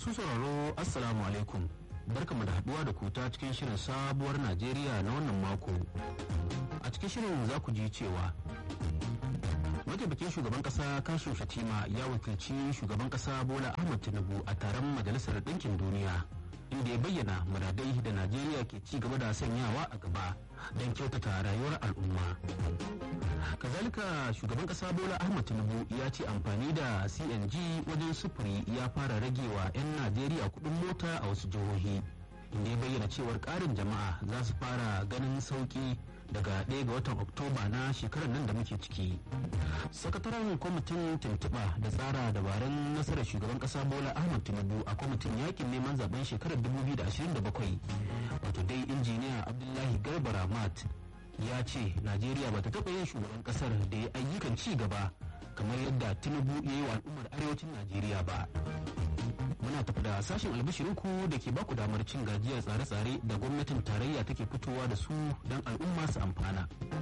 Masu sauraro Assalamu alaikum. Barkamu da haduwa da ku ta cikin shirin sabuwar Najeriya na wannan mako. A cikin shirin za ku ji cewa mataimakin shugaban kasa kashin shatima ya wakilci shugaban kasa bola ahmad tinubu a taron majalisar ɗinkin duniya inda ya bayyana muradai da najeriya ke ci gaba da sanyawa a gaba don kyautata rayuwar al'umma kazalika shugaban kasa bola ahmad tinubu ya ce amfani da cng wajen sufuri ya fara ragewa 'yan najeriya kudin mota a wasu jihohi inda ya bayyana cewar karin jama'a za su fara ganin sauki daga 1 ga watan oktoba na shekarar nan da muke ciki sakataren kwamitin tuntuɓa da tsara dabarun nasarar shugaban ƙasa bola ahmad tinubu a kwamitin yakin neman zaben shekarar 2027 wato dai injiniya abdullahi garba ramat ya ce najeriya ba ta taɓa yin shugaban ƙasar da ya ayyukan ci gaba kamar yadda tinubu ya yi wa al'ummar arewacin najeriya ba muna tafi da sashen albashirinku da ke baku damar cin gajiyar tsare-tsare da gwamnatin tarayya take fitowa da su don al'umma su amfana